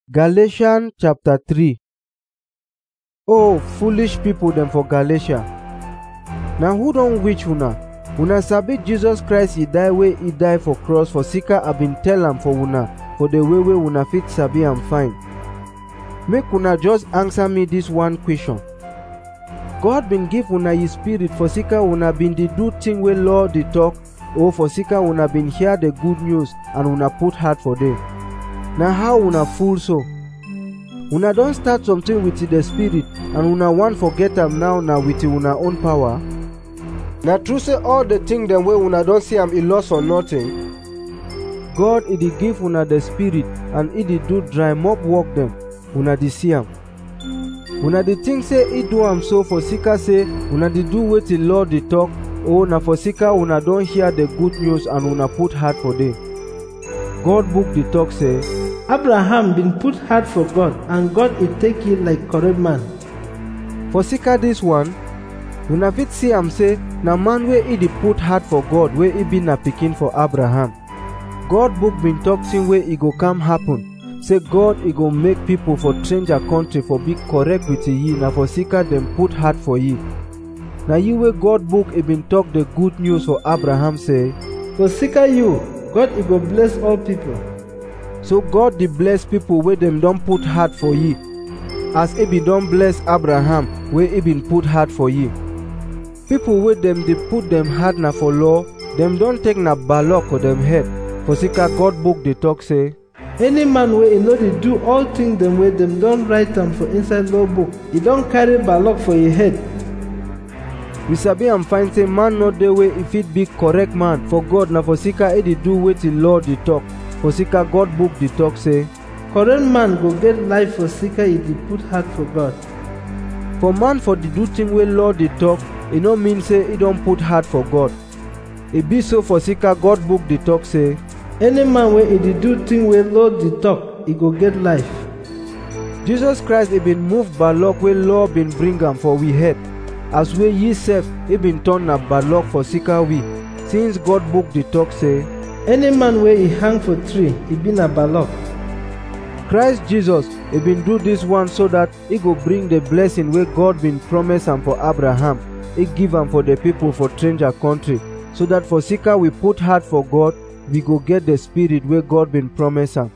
Galatians chapter 3 Oh foolish people dem for Galatia na who don witch una una sabi Jesus Christ e die wey e die for cross for sika I bin tell am for una for the way wey una fit sabi am fine make una just answer me dis one question God bin give una his spirit for sika una bin dey do thing wey law dey talk or for sika una bin hear the good news and una put heart for dem na how una fool so una don start something with the spirit and una wan forget am now na with una own power na true say all the thing dem wey una don see am e loss for nothing god e dey give una the spirit and e dey do dry mop work dem una dey see am una dey think say e do am so for sika say una dey do wetin law dey talk or na for sika una don hear the good news and una put heart for dem god book dey talk say Abraham bin put heart for God and God e take him like correct man. for sika dis one una fit see am say na man wey e dey put heart for god wey e be na pikin for abraham god book bin talk thing wey e go come happen say god e go make pipo for stranger country for be correct with ye na for sika dem put heart for ye na ye wey god book e bin talk the good news for abraham say For sika you, God e go bless all people. so god dey bless pipo wey dem don put heart for ye as e bin don bless abraham wey e bin put heart for ye pipo wey dem dey put dem heart na for law dem don take na balok for dem head for sika god book dey talk say Any man wey e no dey do all things dem wey dem don write am for inside law book, e don carry balok for e head. we sabi am find say man no dey wey e fit be correct man for god na for sika e dey do wetin law dey talk for sika god book dey talk say Correct man go get life for sika e dey put heart for God. for man for the do thing wey law dey talk e no mean say e don put heart for god e be so for sika god book dey talk say Any man wey e dey do thing wey law dey talk, e go get life. jesus christ e bin move balok wey law bin bring am for we head as wey ye sef e bin turn na balok for sika we since god book dey talk say Any man wey e hang for tree, e be na balok. christ jesus e bin do dis one so dat e go bring the blessing wey god bin promise am for abraham e give am for the people for stranger country so dat for sika we put heart for god we go get the spirit wey god bin promise am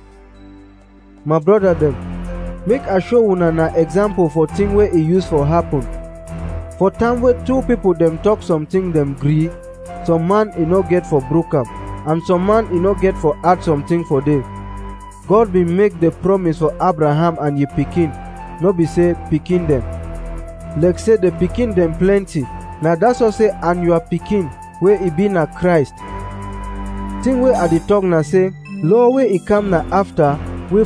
my brother dem make i show una na example for thing wey e use for happen for time wey two people dem talk something dem gree some man e no get for broke am and some man e no get for add something for dem god bin make the promise for abraham and ye pikin no be say pikin dem like say the pikin dem plenty na that's why say and your pikin wey e be na christ thing wey i dey talk na say law wey e come na after wey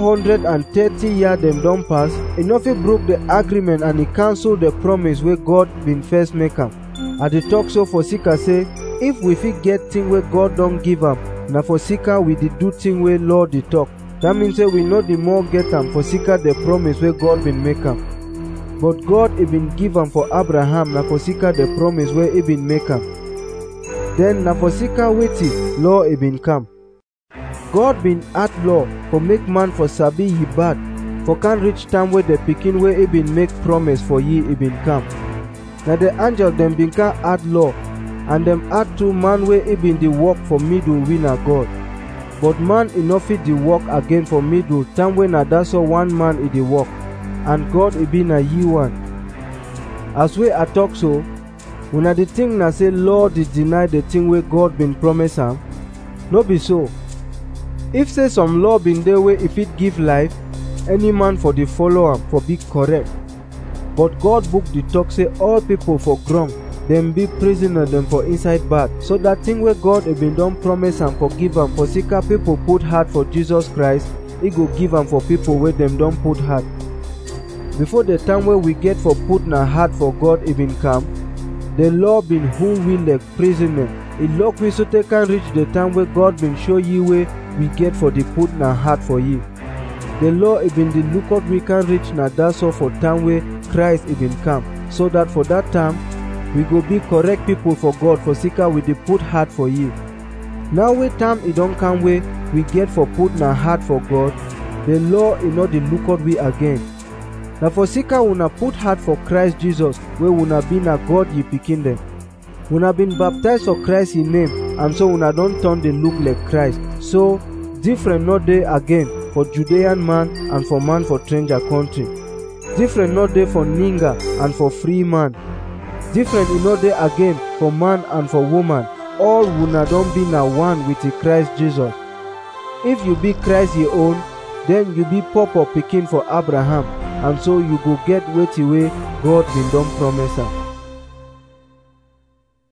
430 year dem don pass e no fit broke the agreement and e cancel the promise wey god bin first make am i dey talk so for sika say if we fit get thing wey god don give am na for sika we dey do thing wey law dey talk that mean say we no dey more get am for sika the promise wey god bin make am but god e bin give am for abraham na for sika the promise wey e bin make am then na for sika wetin law e bin come god bin add law for make man for sabi ye bad for can reach time wey the pikin wey e bin make promise for ye e bin come na the angel dem bin can add law and dem add two man wey e bin dey work for middle we na god but man e no fit dey work again for middle time wey na dat so one man e dey work and god e be na ye one as wey i talk so una dey think na say law dey deny the thing wey god bin promise am no be so if say some law bin dey wey e fit give life any man for dey follow am for be correct but god book dey talk say all pipo for ground dem be prisoner dem for inside bad so dat thing wey god e bin don promise am for give am for sika pipo put heart for jesus christ e go give am for pipo wey dem don put heart before the time wey we get for put na heart for god e bin come the law bin hold we like prisoner e lock we so tay can reach the time wey god bin show ye wey we get for the put na heart for ye the law e bin dey look out we can reach na dat so for time wey christ e bin come so dat for dat time we go be correct pipo for god for sika we dey put heart for ye now wey time e don come wey we get for put na heart for god the law e no dey look out we again na for sika una put heart for christ jesus wey una be na god ye pikin dem una been baptized for christ in name and so una don turn dey look like christ so different no dey again for judean man and for man for stranger country different no dey for ninga and for free man different e no dey again for man and for woman all una don be na one with the christ jesus if you be christ your own then you be papa pikin for abraham and so you go get wetin wey god bin don promise am